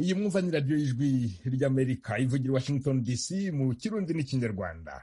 iyi mwumva ni radiyo y'ijwi ry'amerika ivugira washington dc mu kirundi n'ikinyarwanda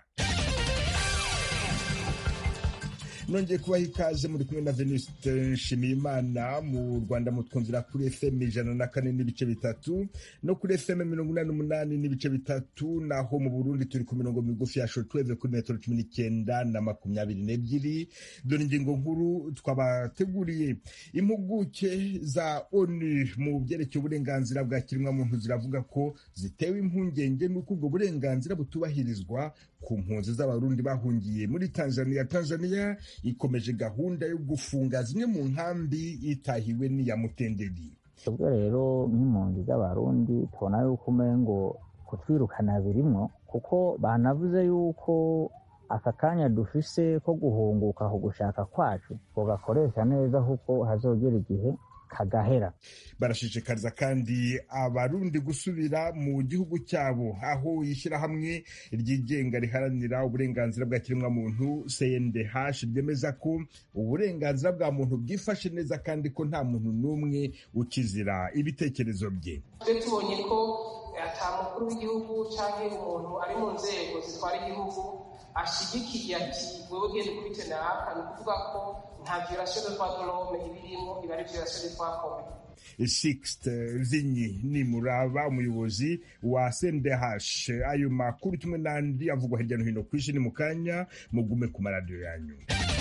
nongeye kubaha ikaze muri kumwe na venuste nshimiyimana mu rwanda mutwumvira kuri fm ijana na kane n'ibice bitatu no kuri fm mirongo inani n'umunani n'ibice bitatu naho mu burundi turi ku mirongo migufi ya shotweve kuri metero cumi n'icyenda na makumyabiri n'ebyiri dore ingingo nkuru twabateguriye impuguke za onu mu byerekeye uburenganzira bwa kiremwamuntu ziravuga ko zitewe impungenge n'uko ubwo burenganzira butubahirizwa ku mpunzi z'abarundi bahungiye muri tanzania tanzania ikomeje gahunda yo gufunga zimwe mu nkambi itahiwe n'iya mutenderi ubwo rero nk'impunzi z'abarundi tubona yuko umengo kutwirukana birimwo kuko banavuze yuko aka kanya dufise ko guhunguka ku gushaka kwacu tugakoresha neza kuko hazogera igihe kagahera barashishikariza kandi abarundi gusubira mu gihugu cyabo aho ishyirahamwe ryigenga riharanira uburenganzira bwa kiremwamuntu cndh ryemeza ko uburenganzira bwa muntu bwifashe neza kandi ko nta muntu n'umwe ukizira ibitekerezo bye twe tubonye ko ata mukuru w'igihugu cyangwa umuntu ari mu nzego zitwara igihugu ashyigikiye ati wewe ugenda ukubite naka ni ukuvuga ko nta violation de droit de l'homme ibirimo iba ari violation de droit commun Sixte Zinyi ni muraba umuyobozi wa CNDH ayo makuru kimwe n'andi avugwa hirya no hino ku isi ni mu kanya mugume ku maradiyo yanyu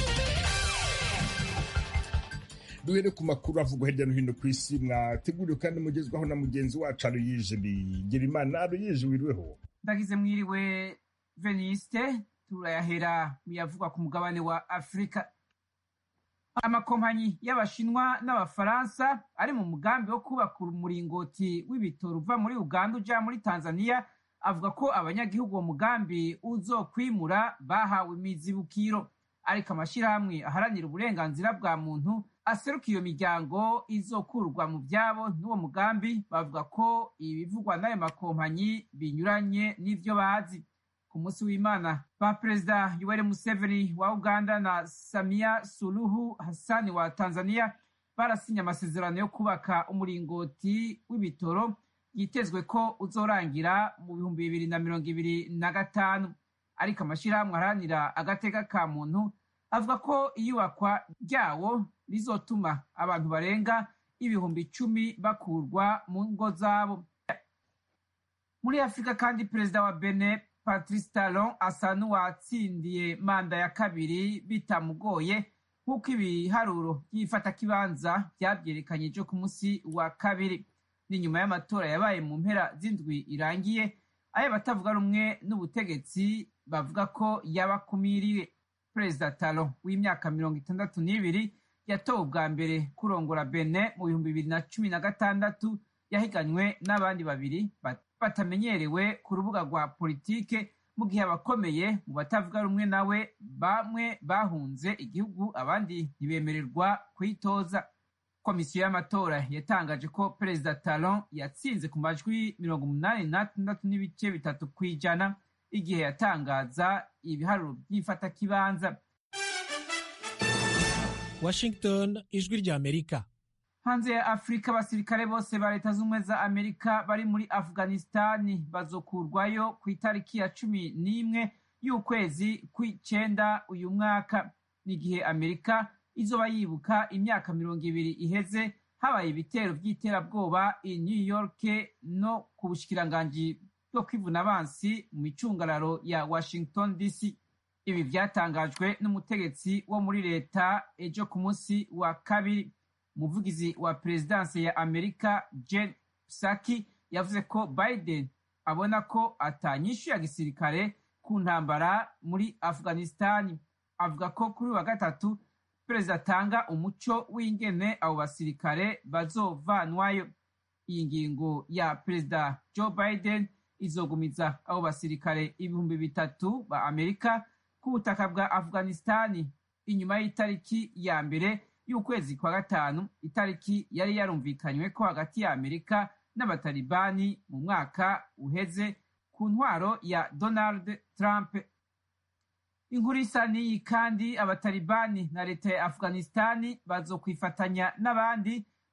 duhere ku makuru avugwa hirya no hino ku isi mwateguriwe kandi mugezwaho na mugenzi wacu aruyije bigira imana aruyije wiriweho ndagize mwiriwe veniste turayahera muyavugwa ku mugabane wa afurika amakompanyi y'abashinwa n'abafaransa ari mu mugambi wo kubaka umuringoti w'ibitoro uva muri uganda uja muri tanzania avuga ko abanyagihugu uwo mugambi uzokwimura bahawe imizibukiro ariko amashyirahamwe aharanira uburenganzira bwa muntu aseruka iyo miryango izokurwa mu byabo n'uwo mugambi bavuga ko ibivugwa n'ayo makompanyi binyuranye n'ivyo bazi ku munsi w'imana ba perezida yoweri museveni wa uganda na samia suluhu hasani wa tanzania barasinye amasezerano yo kubaka umuringoti w'ibitoro yitezwe ko uzorangira mu bihumbi bibiri na mirongo ibiri na gatanu ariko amashyirahamwe aharanira agateka ka muntu avuga ko iyubakwa ryawo rizotuma abantu barenga ibihumbi icumi bakurwa mu ngo zabo muri afurika kandi perezida wa bene patrice talon asa n'uwatsindiye manda ya kabiri bitamugoye nk'uko ibiharuro by'ifatakibanza byabyerekanye ejo ku munsi wa kabiri ni nyuma y'amatora yabaye mu mpera z'indwi irangiye ayo batavuga rumwe n'ubutegetsi bavuga ko yabakumiriwe perezida talon w'imyaka mirongo itandatu n'ibiri yatowe ubwa mbere kurongora bene mu bihumbi bibiri na cumi na gatandatu yahiganywe n'abandi babiri batamenyerewe ku rubuga rwa politike mu gihe abakomeye mu batavuga rumwe nawe bamwe bahunze igihugu abandi ntibemererwa kuyitoza komisiyo y'amatora yatangaje ko perezida talon yatsinze ku majwi mirongo umunani n'atandatu n'ibice bitatu ku ijana igihe yatangaza ibiharuro by'ifatakibanza washington ijwi ry'amerika hanze ya afurika abasirikare bose ba leta z'ubumwe za amerika bari muri afghanistani bazokurwayo ku itariki ya cumi n'imwe y'ukwezi kw'icenda uyu mwaka n'igihe amerika izoba yibuka imyaka mirongo ibiri iheze habaye ibitero by'iterabwoba i new york no ku bushikiranganji bwo kwivuna abansi mu micungararo ya washington dc ibi byatangajwe n'umutegetsi wo muri leta ejo ku munsi wa kabiri umuvugizi wa perezidansi ya amerika jen psaki yavuze ko biden abona ko atanyishu ya gisirikare ku ntambara muri afghanistani avuga ko kuri wa gatatu perezida atanga umuco w'ingene abo basirikare bazovanwayo iyi ngingo ya perezida joe biden izogumiza abo basirikare ibihumbi bitatu ba amerika ku butaka bwa afghanistani inyuma y'itariki ya mbere y'ukwezi kwa gatanu itariki yari yarumvikanywe ko hagati ya amerika n'abatalibani mu mwaka uheze ku ntwaro ya donald trump inkuru isa n'iyi kandi abatalibani na leta ya afghanistani bazokwifatanya n'abandi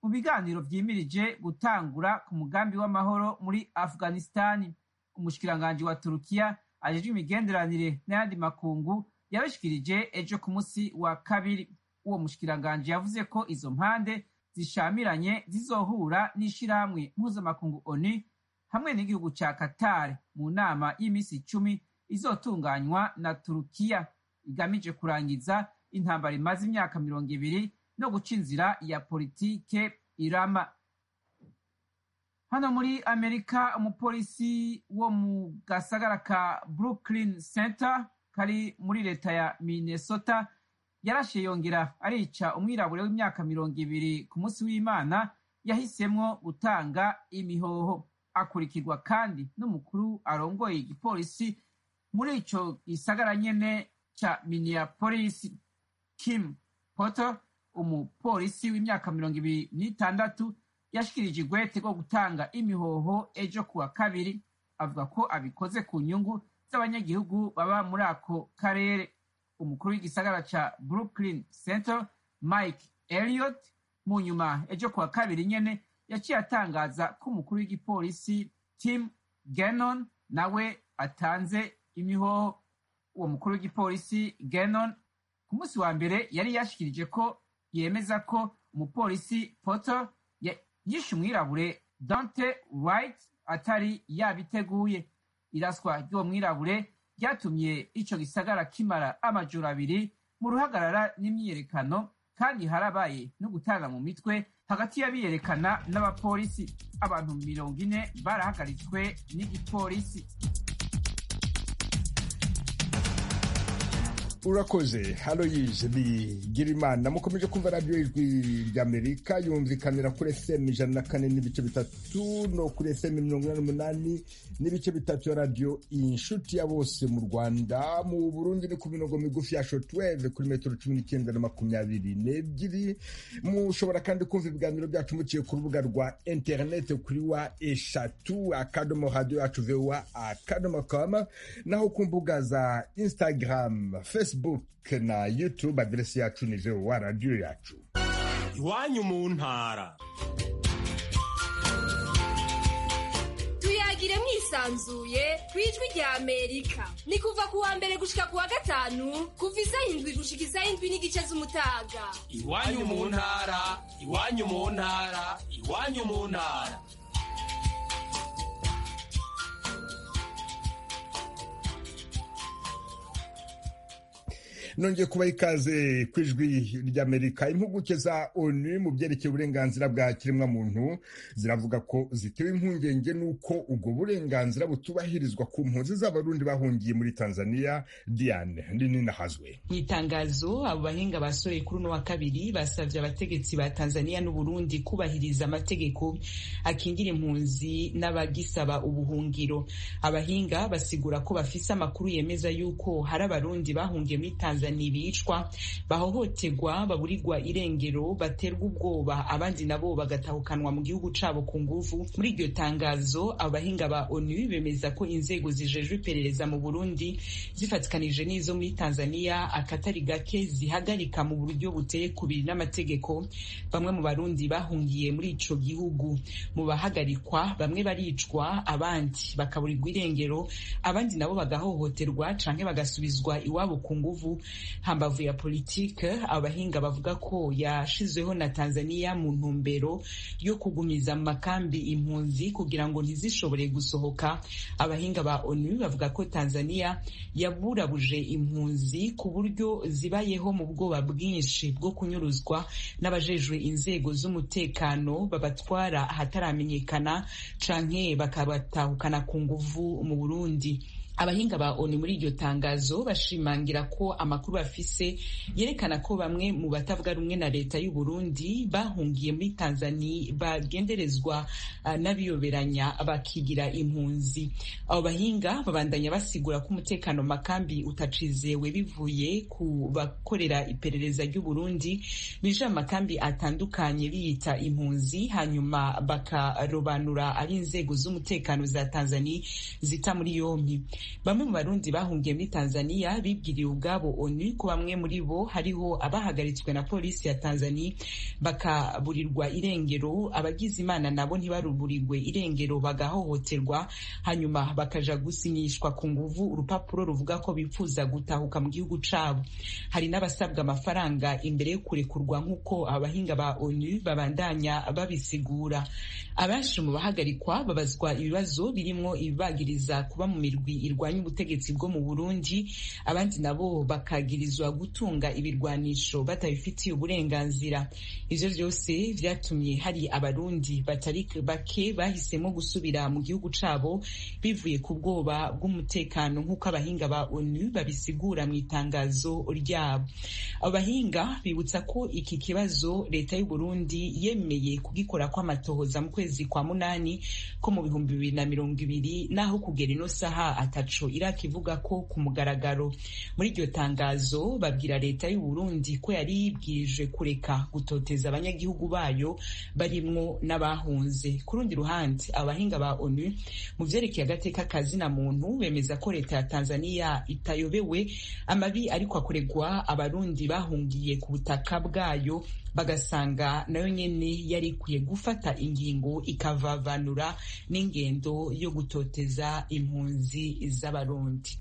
mu biganiro vyimirije gutangura ku mugambi w'amahoro muri afghanistani umushikiranganji wa turukiya ajejwe imigenderanire n'ayandi makungu yabishikirije ejo ku musi wa kabiri uwo mushikiranganji yavuze ko izo mpande zishamiranye zizohura n'ishirahamwe mpuzamakungu onu hamwe n'igihugu ca qatar mu nama y'imisi icumi izotunganywa na turukiya igamije kurangiza intambara imaze imyaka mirongo ibiri no guca inzira ya politike irama hano muri amerika umupolisi wo mu gasagara ka brooklyn center kari muri leta ya minnesota yarashe yongera arica umwirabure w'imyaka mirongo ibiri ku munsi w'imana yahisemwo gutanga imihoho akurikirwa kandi n'umukuru arongoye igipolisi muri ico gisagara nyene ca minneapolis kim potter umupolisi w'imyaka mirongo ibiri n'itandatu yashikirije igwete rwo gutanga imihoho ejo kuwa kabiri avuga ko abikoze ku nyungu z'abanyagihugu baba muri ako karere umukuru w'igisagara ca brooklyn center mike elliot mu nyuma ejo kuwa kabiri nyene yaciye atangaza ko umukuru w'igipolisi tim gannon nawe atanze imihoho uwo mukuru w'igipolisi gannon ku munsi wa mbere yari yashikirije ko yemeza ko umupolisi potter yishe umwirabure dante wright atari yabiteguye iraswa ry'uwo mwirabure ryatumye ico gisagara kimara amajoro abiri mu ruhagarara n'imyiyerekano kandi harabaye no gutana mu mitwe hagati y'abiyerekana n'abapolisi abantu mirongo ine barahagaritswe n'igipolisi urakoze haloyize bigira imana mukomeje kumva radiyo ijwi ry'amerika yumvikanira kuri fm ijana na kane n'ibice bitatu no kuri fm mirongo inani n'umunani n'ibice bitatu ya radiyo inshuti ya bose mu rwanda mu burundi ni ku mirongo migufi ya shotweve kuri metero cumi n'icyenda na makumyabiri n'ebyiri mushobora kandi kumva ibiganiro byacu muciye ku rubuga rwa interineti kuri wa eshatu akadomo radiyo yacu vowa akadomo kama naho ku mbuga za instagram facebook facebook na youtube aderesi yacu ni vowa radiyo yacu iwanyu mu ntara tuyagire mwisanzuye ku ijwi rya amerika ni kuva ku wa mbere gushika ku wa gatanu kuva isaha indwi gushika isaha indwi n'igice z'umutaga iwanyu mu ntara iwanyu mu ntara iwanyu mu ntara nongeye kubaha ikaze ku ijwi ry'amerika impuguke za onu mu byerekeye uburenganzira bwa kiremwamuntu ziravuga ko zitewe impungenge n'uko ubwo burenganzira butubahirizwa ku mpunzi z'abarundi bahungiye muri tanzania diane rinini hazwe mu itangazo abo bahinga basohoye kuri uno wa kabiri basabye abategetsi ba tanzania n'uburundi kubahiriza amategeko akingira impunzi n'abagisaba ubuhungiro abahinga basigura ko bafise amakuru yemeza yuko hari abarundi bahungiye muri tanzania bicwa bahohoterwa baburirwa irengero baterwa ubwoba abandi nabo bagatahukanwa mu gihugu cabo ku nguvu muri iryo tangazo abahinga ba onu bemeza ko inzego zijejwe iperereza mu burundi zifatikanije n'izo muri tanzania akatari gake zihagarika mu buryo buteye kubiri n'amategeko bamwe mu barundi bahungiye muri ico gihugu mu bahagarikwa bamwe baricwa abandi bakaburirwa irengero abandi nabo bagahohoterwa canke bagasubizwa iwabo ku nguvu hambavu ya politike abahinga bavuga ko yashizweho na Tanzania mu ntumbero yo kugumiza mu makambi impunzi kugira ngo ntizishobore gusohoka abahinga ba ONU bavuga ko Tanzania yaburabuje impunzi ku buryo zibayeho mu bwoba bwinshi bwo kunyuruzwa n'abajejwe inzego z'umutekano babatwara ahataramenyekana canke bakabatahukana ku nguvu mu Burundi abahinga ba ONU muri iryo tangazo bashimangira ko amakuru bafise yerekana ko bamwe mu batavuga rumwe na leta y'u Burundi bahungiye muri Tanzania bagenderezwa uh, n'abiyoberanya bakigira impunzi abo bahinga babandanya basigura ko umutekano makambi utacizewe bivuye ku bakorera iperereza ry'u Burundi bije amakambi atandukanye biyita impunzi hanyuma bakarobanura ari inzego z'umutekano za Tanzania zita muri yompi bamwe mu barundi bahungiye muri tanzania bibwiriye ubwabo onu ko bamwe muri bo hariho abahagaritswe na polisi ya tanzania bakaburirwa irengero abagize imana nabo ntibaruburirwe irengero bagahohoterwa hanyuma bakaja gusinyishwa ku nguvu urupapuro ruvuga ko bifuza gutahuka mu gihugu cabo hari n'abasabwa amafaranga imbere yo kurekurwa nk'uko abahinga ba onu babandanya babisigura abenshi mu bahagarikwa babazwa ibibazo birimwo ibibagiriza kuba mu mirwi irwanya ubutegetsi bwo mu burundi abandi nabo bakagirizwa gutunga ibirwanisho batabifitiye uburenganzira ivyo vyose vyatumye hari abarundi batari bake bahisemo gusubira mu gihugu cabo bivuye ku bwoba bw'umutekano nk'uko abahinga ba onu babisigura mu itangazo ryabo abo bahinga bibutsa ko iki kibazo leta y'u Burundi yemeye kugikora kw'amatohoza mu kwezi kwa munani ko mu bihumbi bibiri na mirongo ibiri naho kugera ino saha ataco irakivuga ko ku mugaragaro muri iryo tangazo babwira leta y'u Burundi ko yari yibwirije kureka gutoteza abanyagihugu bayo barimwo n'abahunze ku rundi ruhande abahinga ba onu mu vyerekeye agateka kazina muntu bemeza ko leta ya Tanzania itayobewe amabi ariko akoregwa abarundi bahungiye ku butaka bwayo bagasanga nayo nyene yari ikwiye gufata ingingo ikavavanura n'ingendo yo gutoteza impunzi z'abarundi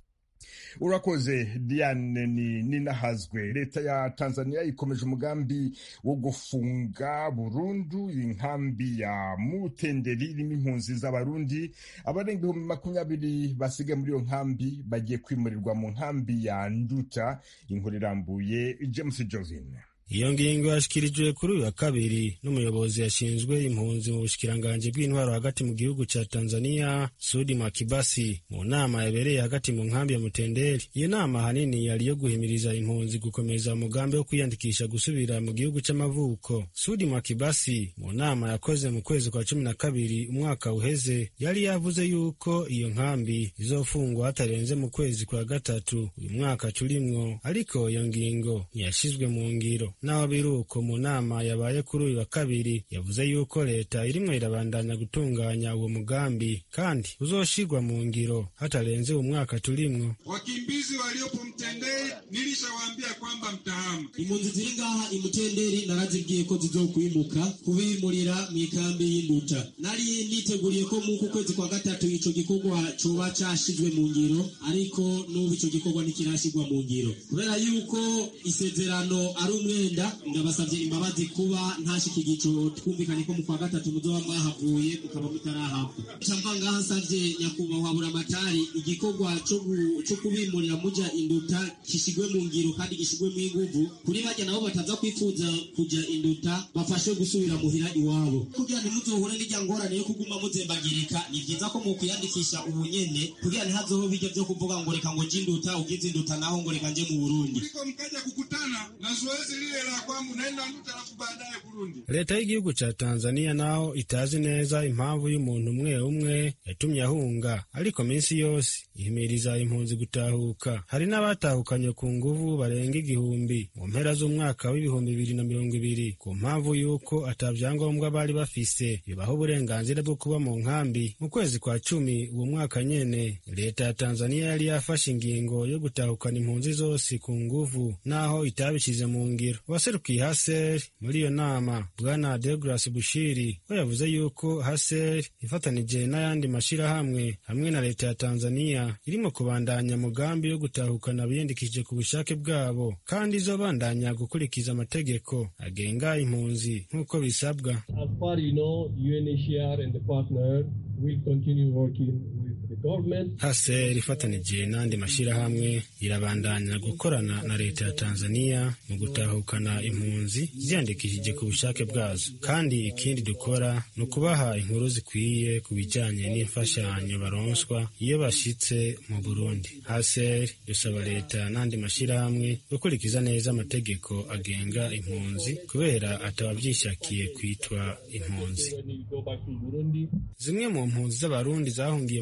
urakoze diane ni ninahazwe leta ya tanzania ikomeje umugambi wo gufunga burundu inkambi ya mutenderi irimo impunzi z'abarundi abarenga ibihumbi makumyabiri basigaye muri iyo nkambi bagiye kwimurirwa mu nkambi ya nduta inkuru irambuye james jovin iyo ngingo yashyikirijwe kuri uyu wa kabiri n'umuyobozi yashinzwe impunzi mu bushikiranganji bw'intwaro hagati mu gihugu cya tanzania sudi makibasi mu nama yabereye hagati mu nkambi ya mutenderi iyo nama ahanini yari iyo guhimiriza impunzi gukomeza umugambi wo kwiyandikisha gusubira mu gihugu cy'amavuko sudi makibasi mu nama yakoze mu kwezi kwa cumi na kabiri umwaka uheze yari yavuze yuko iyo nkambi izofungwa hatarenze mu kwezi kwa gatatu uyu mwaka turimwo ariko iyo ngingo ntiyashyizwe mu ngiro naho biri uko mu nama yabaye kuri uyu wa kabiri yavuze yuko leta irimwo irabandanya gutunganya uwo mugambi kandi uzoshirwa mu ngiro hatarenze umwaka turimwo wakimbizi waliopo mtenderi nilishawaambia kwamba mtahama impunzi ziri ngaha imutenderi narazibwiye ko zizokwimuka kubimurira mu ikambi y'induta nari niteguriye ko muku kwezi kwa gatatu ico gikorwa coba cashizwe mu ngiro ariko n'ubu ico gikorwa ntikirashirwa mu ngiro kubera yuko isezerano ari umwenda ndabasabye imbabazi kuba ntashika igico twumvikanye ko mu kwa gatatu muzoba mwahavuye mukaba mutarahabwa camva ngaha nsavye nyakubahwa buramatari igikorwa co kubimurira muja induta gishigwe mu ngiro kandi gishigwe mu inguvu kuri barya nabo bataza kwifuza kuja induta bafashe gusubira muhira iwabo kugira ntimuzohure n'irya ngorane yo kuguma muzembagirika ni vyiza ko mukwiyandikisha ubu nyene kugira ntihazoho bijya vyo kuvuga ngo reka ngo je induta ugize induta naho ngo reka nje mu burundi mkaja kukutana na zoezi lile la kwangu naenda nduta alafu baadaye Burundi. leta y'igihugu ca tanzania naho itazi neza impamvu y'umuntu umwe umwe yatumye ahunga ariko minsi yose ihimiriza impunzi gutahuka hari n'abatahukanye ku nguvu barenga igihumbi mu mpera z'umwaka w'ibihumbi bibiri na mirongo ibiri ku mpamvu y'uko ata vyangombwa bari bafise bibaha uburenganzira bwo kuba mu nkambi mu kwezi kwa cumi uwo mwaka nyene leta ya tanzania yari yafashe ingingo yo gutahukana impunzi zose ku nguvu naho itabishize mu ngiro uwaserukiye haser muri iyo nama bwana deogras bushiri we yavuze yuko haser ifatanije n'ayandi mashirahamwe hamwe na leta ya tanzania irimo kubandanya mugambi yo gutahukana abiyandikishije ku bushake bwabo kandi izobandanya gukurikiza amategeko agenga impunzi nk'uko bisabwa As far you know, UNHCR and the partner will continue working with the government. haser ifatanije n'andi mashirahamwe irabandanya gukorana na leta ya tanzania mu gutahukana impunzi ziyandikishije ku bushake bwazo kandi ikindi dukora ni ukubaha inkuru zikwiye ku bijanye n'imfashanyo baronswa iyo bashitse mu burundi haser dusaba leta n'andi mashirahamwe gukurikiza neza amategeko agenga impunzi kubera atabavyishakiye kwitwa impunzi When you go back to Burundi, zimwe mu mpunzi z'abarundi zahungiye mu nkambi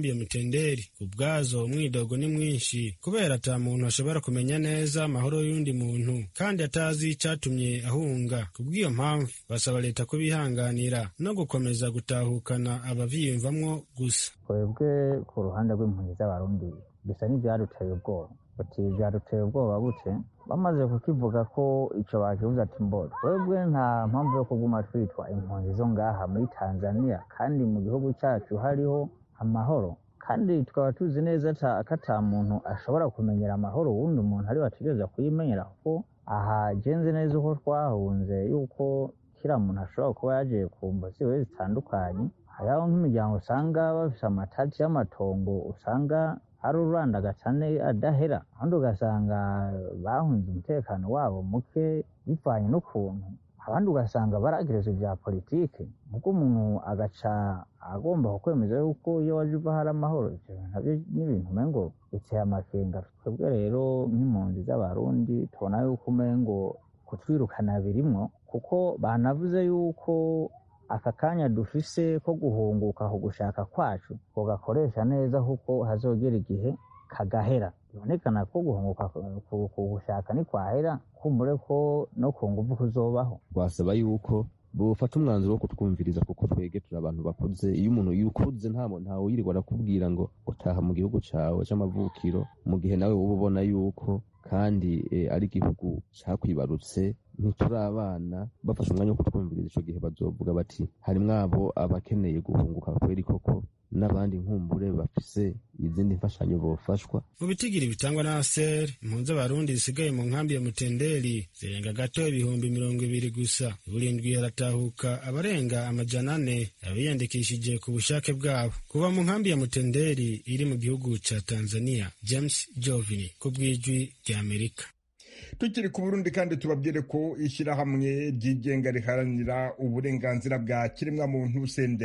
nkambi ya mutenderi ubwazo umwidogo ni mwinshi kubera ata muntu ashobora kumenya neza amahoro y'undi muntu kandi atazi icatumye ahunga kubw'iyo mpamvu basaba leta kubihanganira no gukomeza gutahukana abavyiyumvamwo gusa twebwe ku ruhande rw'impunzi z'abarundi bisa n'ivyaduteye ubwoba bati vyaduteye ubwoba bute bamaze kukivuga ko ico bakivuze ati mbo twebwe nta mpamvu yo kuguma twitwa impunzi zo ngaha muri tanzania kandi mu gihugu cacu hariho amahoro kandi tukaba tuzi neza ko ata muntu ashobora kumenyera amahoro uwundi umuntu ari bategereza kuyimenyera kuko aha genze neza uko twahunze yuko kiriya muntu ashobora kuba yagiye ku mbo ziwe zitandukanye hariho nk'imiryango usanga bafise amatati y'amatongo usanga ari ururandagacane adahera ahandi ugasanga bahunze umutekano wabo muke bivanye n'ukuntu abandi ugasanga baragereza ibya politike nubwo umuntu agaca agomba kukwemeza yuko iyo waje uva hari amahoro ivyo nabyo n'ibintu umengo biteye amakenga twebwe rero nk'impunzi z'abarundi tubona yuko umengo kutwirukana birimwo kuko banavuze yuko aka kanya dufise ko guhunguka ku gushaka kwacu tugakoresha neza kuko hazogera igihe kagahera bibonekana ko guhunguka ku gushaka ntikwahera kumbure ko no ku nguvu kuzobaho twasaba yuko bufata umwanzuro wo kutwumviriza kuko twege turi abantu bakuze iyo umuntu yukuze ntawe yirirwa arakubwira ngo utaha mu gihugu cawe c'amavukiro mu gihe nawe woba ubona yuko kandi ari igihugu cakwibarutse ntituri abana bafashe umwanya wo kutwumviriza ico gihe bazovuga bati harimwo abo abakeneye guhunguka kweri koko n'abandi nkumbure bafise izindi mfashanyo bofashwa mu bitigiri bitangwa na aser impunzi z'abarundi zisigaye mu nkambi ya mutenderi zirenga gato ibihumbi mirongo ibiri gusa burindwi haratahuka abarenga amajana ane abiyandikishije ku bushake bwabo kuva mu nkambi ya mutenderi iri mu gihugu ca tanzania james jovini ku bw'ijwi ry'amerika tukiri ku burundi kandi tubabwire ko ishyirahamwe ryigenga riharanira uburenganzira bwa kiremwamuntu cndh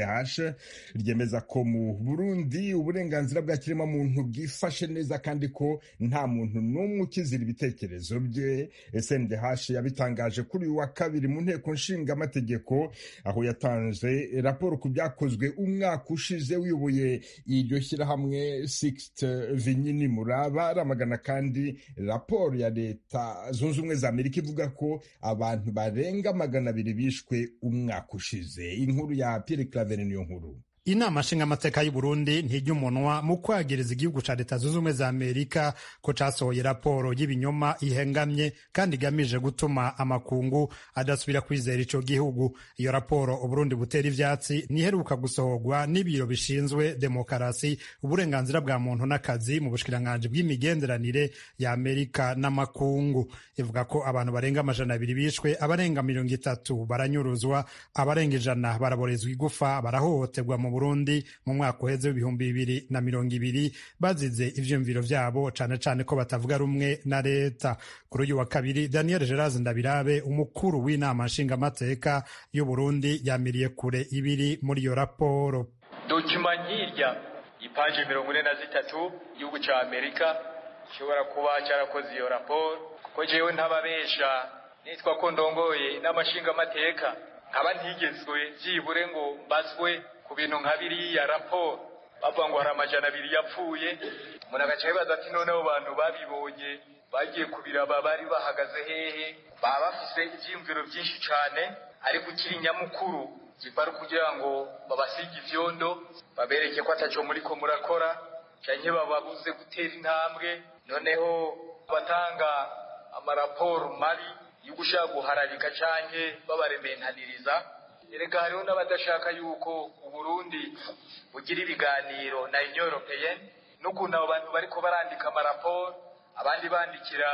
ryemeza ko mu burundi uburenganzira bwa kiremwamuntu bwifashe neza kandi ko nta muntu n'umwe ukizira ibitekerezo bye cndh yabitangaje kuri uyu wa kabiri mu nteko nshingamategeko aho yatanze raporo ku byakozwe umwaka ushize wiyoboye iryo shyirahamwe sixte vinyini muraba aramagana kandi raporo ya leta zunze ubumwe za amerika ivuga ko abantu barenga magana abiri bishwe umwaka ushize inkuru ya pierre claver niyo nkuru inama nshingamateka y'u Burundi ntijya umunwa mu kwagiriza igihugu ca leta zunze ubumwe za amerika ko casohoye raporo y'ibinyoma ihengamye kandi igamije gutuma amakungu adasubira kwizera ico gihugu iyo raporo uburundi butera ivyatsi niheruka gusohorwa n'ibiro bishinzwe demokarasi uburenganzira bwa muntu n'akazi mu bushikiranganji bw'imigenderanire ya amerika n'amakungu ivuga ko abantu barenga amajana abiri bishwe abarenga mirongo itatu baranyuruzwa abarenga ijana baraborezwa igufa barahohoterwa mu Burundi mu mwaka uheze w'ibihumbi bibiri na mirongo ibiri bazize ivyumviro vyabo cane cane ko batavuga rumwe na leta kuri uyu wa kabiri Daniel Gerard Ndabirabe umukuru w'inama nshingamateka y'u Burundi yamiriye kure ibiri muri iyo raporo dokima nk'irya ipaje mirongo ine na zitatu igihugu ca Amerika gishobora kuba carakoze iyo raporo kuko jewe ntababesha nitwa ko ndongoye n'amashingamateka nkaba ntigezwe vyibure ngo mbazwe ku bintu nka biriya raporo bavuga ngo hari amajana abiri yapfuye umuntu agaca yibaza ati noneho bantu babibonye bagiye kubiraba bari bahagaze hehe baba bafise ivyiyumviro vyinshi cane ariko ukiri nyamukuru zibari kugira ngo babasige ivyondo babereke ko ataco muriko murakora canke bababuze gutera intambwe noneho batanga amaraporo mabi yo gushaka guharabika canke babarementaniriza erega hariho n'abadashaka yuko uburundi bugira ibiganiro na union européenne n'ukuntu abo bantu bariko barandika amaraporo abandi bandikira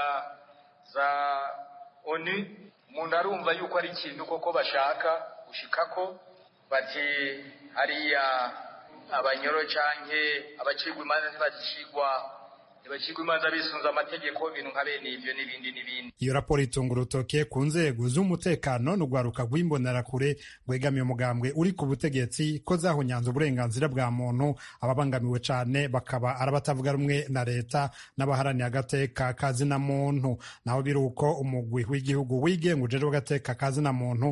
za onu umuntu arumva yuko ari ikintu koko bashaka gushikako bati hariya abanyoro canke abacirwa imanza ntibazicirwa ntibacirwe imanza bisunze amategeko ibintu nka bene ivyo n'ibindi n'ibindi iyo raporo itunga urutoke ku nzego z'umutekano n'urwaruka rw'imbonerakure rwegamiye umugambwe uri ku butegetsi ko zahunyanze uburenganzira bwa muntu ababangamiwe cane bakaba ari abatavuga rumwe na leta n'abaharaniye agateka kazina muntu naho biri uko umugwi w'igihugu wigenga ujejwe agateka kazina muntu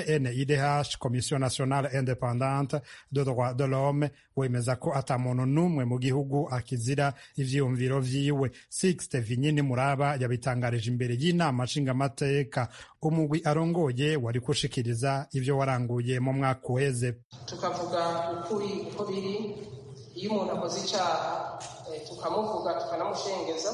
CNIDH Commission Nationale Independante de Droit de l'Homme wemeza ko ata muntu n'umwe mu gihugu akizira ivyiyumviro vyiwe Sixte Vinyini Muraba yabitangarije imbere y'inama nshingamateka umugwi arongoye wari gushikiriza ivyo waranguye mu mwaka uheze tukavuga ukuri uko biri iyo umuntu akoze icyaha tukamuvuga tukanamushengeza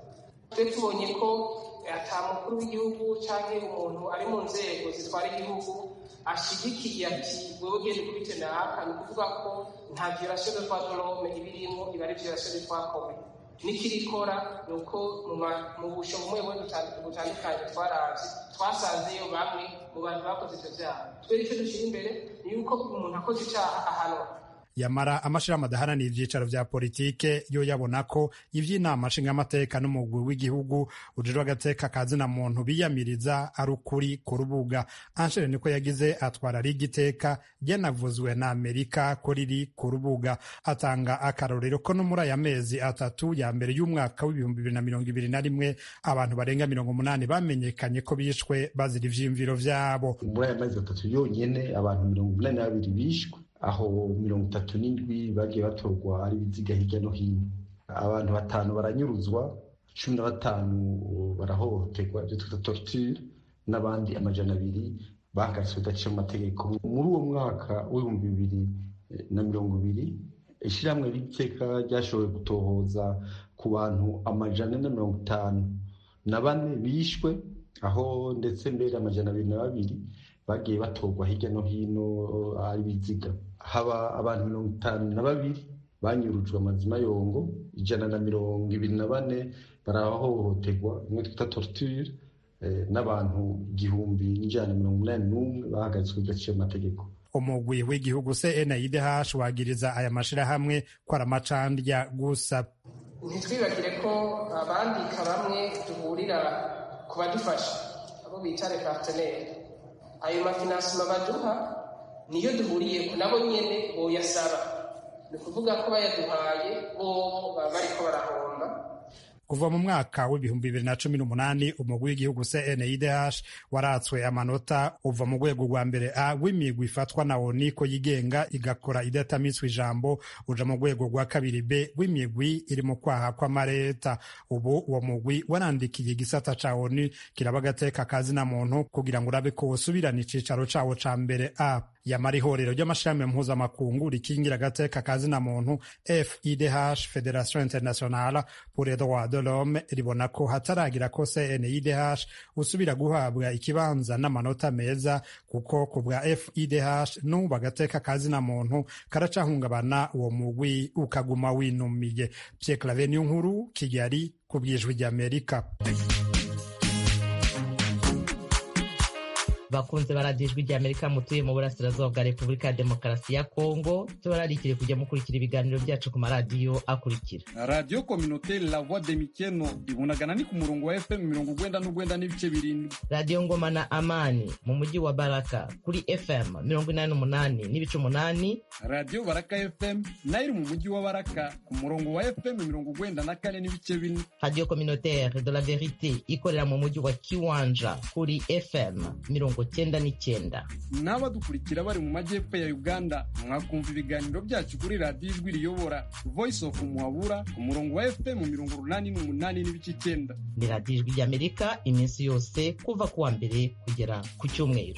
twe tubonye ko ata mukuru w'igihugu cyangwa umuntu ari mu nzego zitwara igihugu ashyigikiye ati wewe genda ukubite naka ni ukuvuga ko nta violation de droit de l'homme iba irimo iba ari violation de droit commun n'ikirikora ni uko mu busho bumwe bumwe butandukanye twaravye twasanzeyo bamwe mu bantu bakoze ivyo vyaha twere icyo dushyira imbere ni yuko umuntu akoze icaha ahanwa yamara amashirahamwe adaharanira ivyicaro vya politike yo yabona ko ivy'inama nshingamateka n'umugwi w'igihugu ujejwe agateka kazina muntu biyamiriza ari ukuri ku rubuga anshere niko yagize atwara riga iteka ryanavuzwe na amerika ko riri ku rubuga atanga akarorero ko no muri aya mezi atatu ya mbere y'umwaka w'ibihumbi bibiri na mirongo ibiri na rimwe abantu barenga mirongo umunani bamenyekanye ko bishwe bazira ivyiyumviro vyabo muri aya mezi atatu yonyene abantu mirongo umunani na babiri bishwe aho mirongo itatu n'indwi bagiye batorwa ari ibiziga hirya no hino abantu batanu baranyuruzwa cumi na batanu barahohoterwa ibyo twita torture n'abandi amajana abiri bahagaritswe bidaciye mu mategeko muri uwo mwaka w'ibihumbi bibiri na mirongo ibiri ishyirahamwe ry'iteka ryashoboye gutohoza ku bantu amajana na mirongo itanu na bane bishwe aho ndetse mbere amajana abiri na babiri bagiye batorwa hirya no hino ari ibiziga haba abantu mirongo itanu na babiri banyurujwe amazima yongo ijana na mirongo ibiri na bane barahohoterwa imwe twita torture n'abantu igihumbi n'ijana na mirongo inani n'umwe bahagaritswe bidaciye amategeko umugwi w'igihugu CNIDH wagiriza aya mashirahamwe ko ari amacandya gusa ntitwibagire ko abandika bamwe duhurira ku badufasha abo bita repartenere ayo mafinansima baduha niyo duhuriye nabo nyene boyasaba ni ukuvuga ko bayaduhaye bobo baba bariko barahomba kuva mu mwaka w'ibihumbi bibiri na cumi n'umunani umugwi w'igihugu CNIDH waratswe amanota uva mu rwego rwa mbere a w'imigwi ifatwa na ONU ko yigenga igakora idatamitswe ijambo uja mu rwego rwa kabiri b w'imigwi iri mu kwaha kw'amareta ubu uwo mugwi warandikiye igisata ca ONU kiraba agateka kazina muntu kugira ngo urabe ko wosubirana icicaro cawo ca mbere a yamara ihorero ry'amashirahamwe mpuzamakungu rikingira agateka kazina muntu FIDH Federation Internationale pour les droits de l'homme ribona ko hataragira ko CNIDH usubira guhabwa ikibanza n'amanota meza kuko ku bwa FIDH n'ubu agateka kazina muntu karacahungabana uwo mugwi ukaguma winumiye Pierre Claver Nkuru Kigali ku bwijwi ry'Amerika bakunze baradiyo ijwi rya amerika mutuye mu burasirazuba bwa repubulika ya demokarasi ya kongo tubararikire kujya mukurikira ibiganiro byacu ku maradiyo akurikira radiyo kominoteri la voix de mikeno ibunagana ni ku murongo wa fm mirongo ugwenda n'ugwenda n'ibice birindwi radiyo ngoma na amani mu mujyi wa baraka kuri fm mirongo inani n'umunani n'ibice umunani radiyo baraka fm nayo iri mu mujyi wa baraka ku murongo wa fm mirongo ugwenda na kane n'ibice bine radiyo kominoteri de la verite ikorera mu mujyi wa kiwanja kuri fm mirongo cyenda n'icyenda n'abadukurikira bari mu majyepfo ya uganda mwakumva ibiganiro byacu kuri radiyo ijwi riyobora voice of muhabura ku murongo wa fm mirongo urunani n'umunani n'ibice icyenda ni radiyo ijwi ry'amerika iminsi yose kuva ku wa mbere kugera ku cyumweru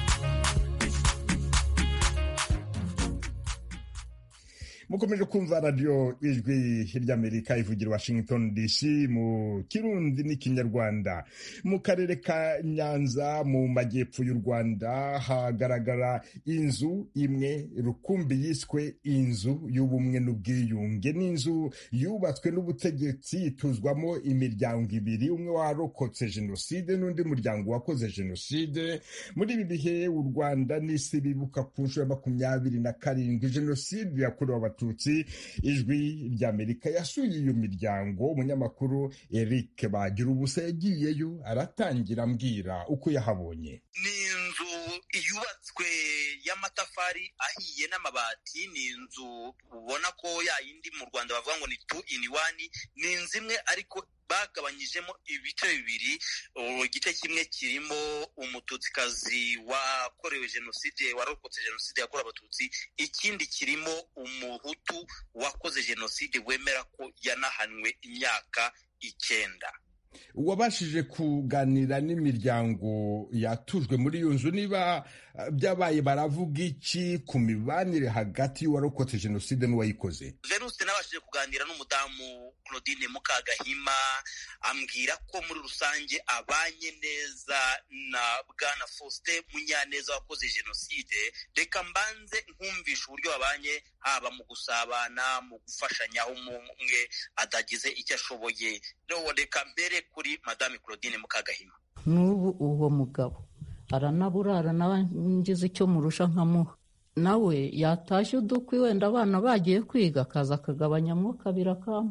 mukomeje kumva radiyo ijwi ry'amerika ivugira washington dc mu kirundi n'ikinyarwanda mu karere ka nyanza mu majyepfo y'u rwanda hagaragara inzu imwe rukumbi yiswe inzu y'ubumwe n'ubwiyunge n'inzu yubatswe n'ubutegetsi ituzwamo imiryango ibiri umwe warokotse jenoside n'undi muryango wakoze jenoside muri ibi bihe u rwanda n'isi bibuka ku nshuro ya makumyabiri na karindwi jenoside yakorewe n'abatutsi ijwi ry'amerika yasuye iyo miryango umunyamakuru eric bagira ubusa yagiyeyo aratangira ambwira uko yahabonye ni inzu yubatswe y'amatafari ahiye n'amabati ni inzu ubona ko yayindi mu rwanda bavuga ngo ni tu ini wani ni inzu imwe ariko bagabanyijemo ibice bibiri igice kimwe kirimo umututsikazi wakorewe jenoside warokotse jenoside yakorewe abatutsi ikindi kirimo umuhutu wakoze jenoside wemera ko yanahanwe imyaka icyenda wabashije kuganira n'imiryango yatujwe muri iyo nzu niba byabaye baravuga iki ku mibanire hagati y'uwarokotse jenoside n'uwayikoze venuste nabashije kuganira n'umudamu claudine mukagahima ambwira ko muri rusange abanye neza na bwana faustin munyaneza wakoze jenoside reka mbanze nkumvisha uburyo babanye haba mu gusabana mu gufashanya aho umwe adagize icyo ashoboye reka mbere kuri madame claudine mukagahima n'ubu uwo mugabo aranaburara nawe ngize icyo murusha nkamuha nawe yatashye udukwi wenda abana bagiye kwiga akaza akagabanyamo kabiri akamu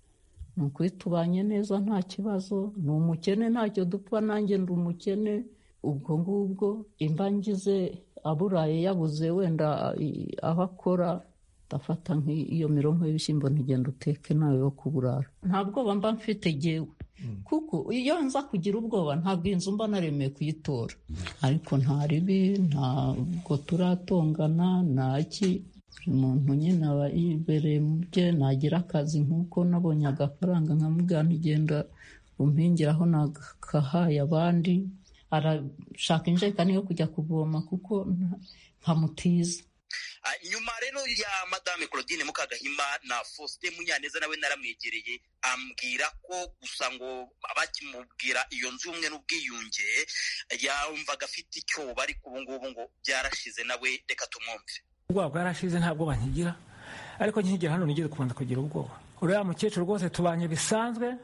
ni ukuri tubanye neza nta kibazo ni umukene ntacyo dupfa nanjye ndi umukene ubwo ngubwo imba ngize aburaye yabuze wenda aho akora ndafata nk'iyo mirongo y'ibishyimbo ntigenda uteke nawe wo kuburara nta bwoba mba mfite gewe kuko iyo nza kugira ubwoba ntabwo inzu mba naremeye kuyitora ariko nta ribi ntabwo turatongana ntaki umuntu nyine aba yibereye mu bye nagira akazi nk'uko nabonye agafaranga nkamubwira ntigenda umpingiraho nakahaye abandi arashaka injerekani yo kujya kuvoma kuko nkamutiza nyuma rero ya madame claudine mukagahima na faustin munyaneza nawe naramwegereye ambwira ko gusa ngo bakimubwira iyo nzu y'ubumwe n'ubwiyunge yumvaga afite icyoba ariko ubu ngubu ngo byarashize nawe reka tumwumve ubwoba bwarashize nta bwoba nkigira ariko nkigera hano nigeze kubanza kugira ubwoba uriya mukecuru rwose tubanye bisanzwe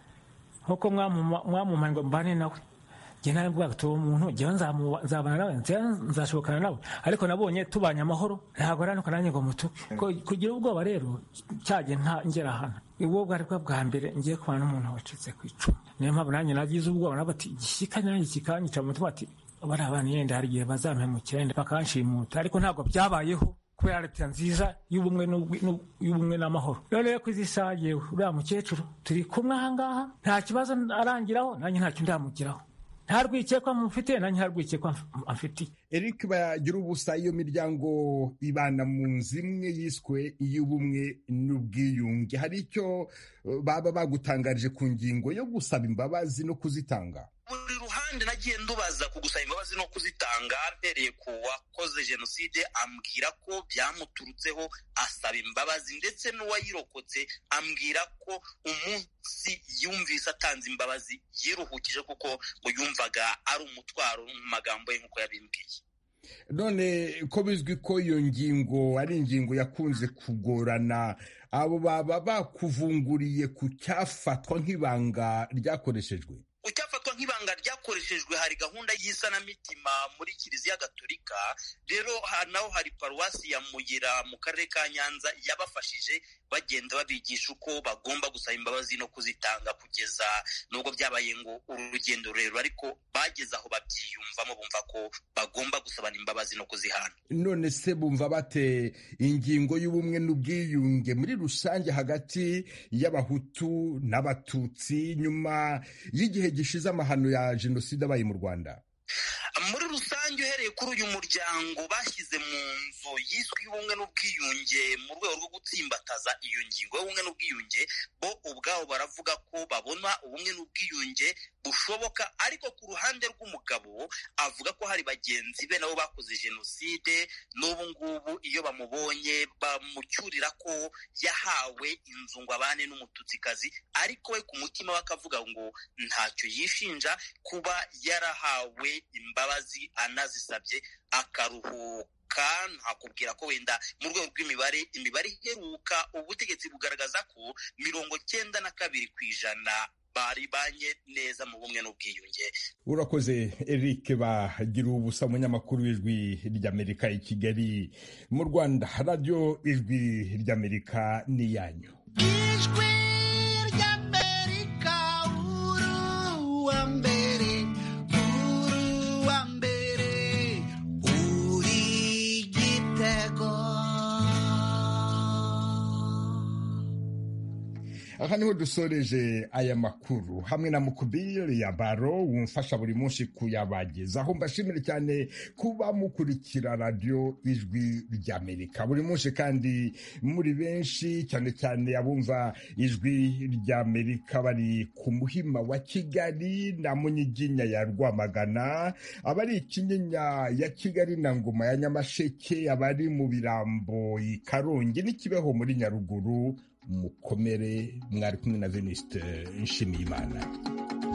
nk'uko mwamumaye ngo mbane nawe njye nawe mbwaga tuba umuntu njyewe nzabana nawe nzashobokana nawe ariko nabonye tubanye amahoro ntabwo aranuka nanjye ngo mutuke kugira ubwoba rero cyagiye ngera hano ubwo bwari bwo bwa mbere ngiye kubana n'umuntu wacitse ku icumu niyo mpamvu nanjye nagize ubwoba nabo ati igishyika nanjye kikanyica mu mutima ati bari abana yenda hari igihe bazampemukira yenda bakanshimuta ariko ntabwo byabayeho kubera leta nziza y'ubumwe n'amahoro rero ko izi saha yewe uriya mukecuru turi kumwe ahangaha nta kibazo arangiraho nanjye ntacyo ndamugiraho nta rwikekwa mufite nanjye nta rwikekwa amfitiye eric bagira ubusa iyo miryango ibana mu nzu imwe yiswe iy'ubumwe n'ubwiyunge hari icyo baba bagutangarije ku ngingo yo gusaba imbabazi no kuzitanga buri ruhande nagiye ndubaza ku gusaba imbabazi no kuzitanga mpereye ku wakoze jenoside ambwira ko byamuturutseho asaba imbabazi ndetse n'uwayirokotse ambwira ko umunsi yumvise atanze imbabazi yiruhukije kuko ngo yumvaga ari umutwaro mu magambo ye nk'uko yabimbwiye none ko bizwi ko iyo ngingo ari ingingo yakunze kugorana abo baba bakuvunguriye ku cyafatwa nk'ibanga ryakoreshejwe icyafatwa nk'ibanga ryakoreshejwe hari gahunda y'isanamitima muri kiliziya gatolika rero naho hari paruwasi ya muyira mu karere ka nyanza yabafashije bagenda babigisha uko bagomba gusaba imbabazi no kuzitanga kugeza nubwo byabaye ngo uru rugendo rurerure ariko bageze aho babyiyumvamo bumva ko bagomba gusabana imbabazi no kuzihana none se bumva bate ingingo y'ubumwe n'ubwiyunge muri rusange hagati y'abahutu n'abatutsi nyuma y'igihe gishize amahano ya jenoside abaye mu rwanda muri rusange uhereye kuri uyu muryango bashyize mu nzu yiswe y'ubumwe n'ubwiyunge mu rwego rwo gutsimbataza iyo ngingo y'ubumwe n'ubwiyunge bo ubwabo baravuga ko babona ubumwe n'ubwiyunge bushoboka ariko ku ruhande rw'umugabo avuga ko hari bagenzi be nabo bakoze jenoside n'ubu ngubu iyo bamubonye bamucyurira ko yahawe inzu ngo abane n'umututsikazi ariko we ku mutima we akavuga ngo ntacyo yishinja kuba yarahawe imbabazi anazisabye akaruhuka ntakubwira ko wenda mu rwego rw'imibare imibare iheruka ubutegetsi bugaragaza ko mirongo cyenda na kabiri ku ijana baribanye neza mu bumwe n'ubwiyunge urakoze eric bagira ubusa umunyamakuru w'ijwi ry'amerika i kigali mu rwanda radiyo ijwi ry'amerika ni iyanyu ijwi ry'amerika uru wa mbere uru wa mbere uri gitego aha niho dusoreje aya makuru hamwe na mukubiri ya baro wumfasha buri munsi kuyabagezaho mbashimire cyane kuba mukurikira radiyo ijwi ry'amerika buri munsi kandi muri benshi cyane cyane abumva ijwi ry'amerika bari ku muhima wa kigali na munyiginya ya rwamagana abari ikinyinya ya kigali na ngoma ya nyamasheke abari mu birambo i karongi n'ikibeho muri nyaruguru mukomere mwari kumwe na veniste nshimiyimana